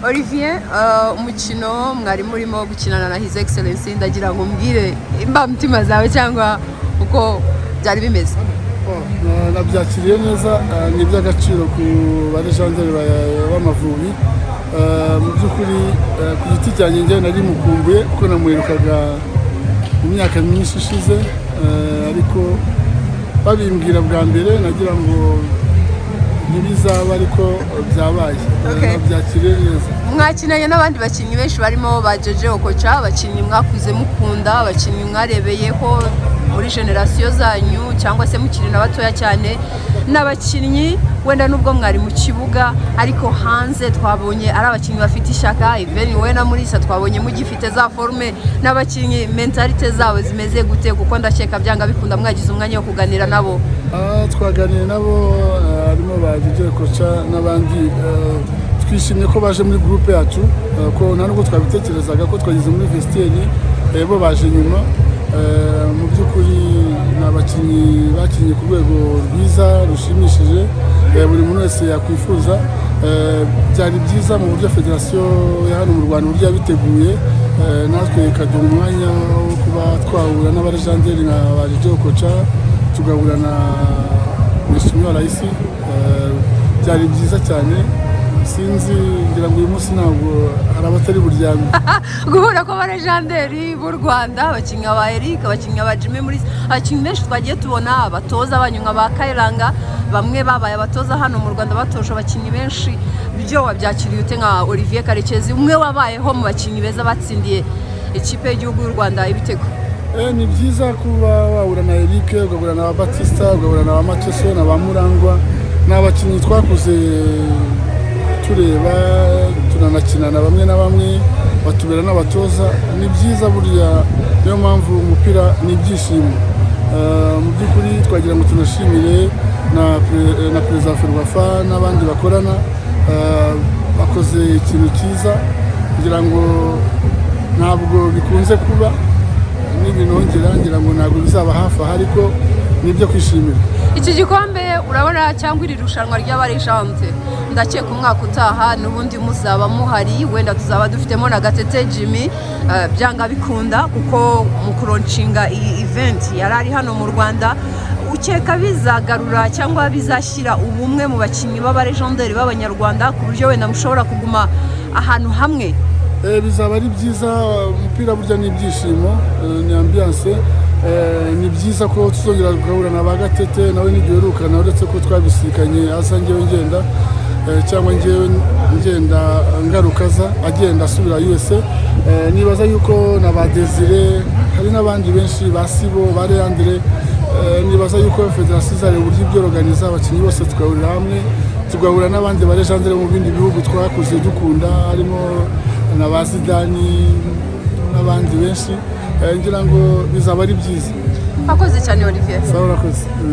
Olivier eh, umukino mwari murimo gukinana na His Excellency ndagira ngo mbwire imbamutima zawe cyangwa uko byari bimeze Oh, eh, nabyakiriye neza eh, ni iby'agaciro ku barejanjeri b'amavubi Eh, mu by'ukuri eh, ku giti cyanjye njyewe nari mukumbuye kuko namuherukaga mu myaka myinshi ishize Eh, ariko babimbwira bwa mbere nagira ngo ntibizaba ariko eh, byabaye Eh, Okay. nabyakiriye neza mwakinanye n'abandi bakinnyi benshi barimo ba Jojo Okocha abakinnyi mwakuze mukunda abakinnyi mwarebeyeho muri generasiyo zanyu cyangwa se mukiri na batoya cyane n'abakinnyi wenda nubwo mwari mu kibuga ariko hanze twabonye ari abakinnyi bafite ishyaka even wowe na Mulisa twabonye mugifite za forume n'abakinnyi mentalite zabo zimeze gute kuko ndakeka byanga bikunda mwagize umwanya wo kuganira nabo Ah, twaganiriye nabo ah, harimo ba Didier Koca n'abandi ah, twishimye ko baje muri groupe yacu ah, ko nta nubwo twabitekerezaga ko twageze muri vestiaire eh, bo baje nyuma Ah, mu by'ukuri ni abakinnyi bakinnye ku rwego rwiza rushimishije eh, buri muntu wese yakwifuza Eh, byari byiza mu buryo federasiyo ya hano mu Rwanda uburyo yabiteguye eh, natwe ikaduha umwanya wo kuba twahura n'abarejanderi nka ba Didier Koca tugahura na Mushimiywa Raisi eh, byari byiza cyane sinzi ngira ngo uyu munsi ntabwo hari abatari buryame guhura kw'abarejanderi b'u rwanda abakinnyi ba eric abakinnyi ba jimmy muri abakinnyi benshi twagiye tubona abatoza banyu nka ba kayiranga bamwe babaye abatoza hano mu rwanda batoje abakinnyi benshi byo wabyakiriye ute nka olivier karekezi umwe wabayeho mu bakinnyi beza batsindiye ikipe y'igihugu y'u rwanda ibitego Eh, ni byiza kuba wahura na Eric ugahura na Batista ugahura na Mateso na ba Murangwa ni abakinnyi twakuze tureba tunanakinana bamwe na bamwe batubera n'abatoza ni byiza burya niyo mpamvu umupira ni ibyishimo Eh, mu by'ukuri twagira ngo tunashimire na pre- na perezida wa Ferwafa n'abandi bakorana Eh, bakoze ikintu cyiza kugira ngo ntabwo bikunze kuba n'ibintu ngira ngira ngo ntabwo bizaba hafi aha ariko ni ibyo kwishimira iki gikombe urabona cyangwa iri rushanwa ry'abarejante ndakeka umwaka utaha n'ubundi muzaba muhari wenda tuzaba dufitemo na gatete jimmy eh, byanga bikunda kuko mu kuronshinga iyi event yari ari hano mu rwanda ukeka bizagarura cyangwa bizashyira ubumwe mu bakinnyi b'abarejonderi b'abanyarwanda ku buryo wenda mushobora kuguma ahantu hamwe Eh, bizaba ari byiza umupira burya ni ibyishimo eh, ni ambiyanse ni byiza ko tuzongera tugahura na ba gatete nawe ntiduherukana uretse ko twabisikanye asa ngewe ngenda eh, cyangwa ngewe ngenda ngarukaza agenda asubira USA Eh, nibaza yuko na ba desire hari n'abandi benshi ba sibo ba leandre Eh, nibaza yuko federasiyo izareba uburyo ibyoroganiza abakinnyi bose tugahurira hamwe tugahura n'abandi barejandere mu bindi bihugu twakuze dukunda harimo na ba zidani n'abandi benshi Eh, ngira ngo bizaba ari byiza akoze cyane olivier sawa urakoze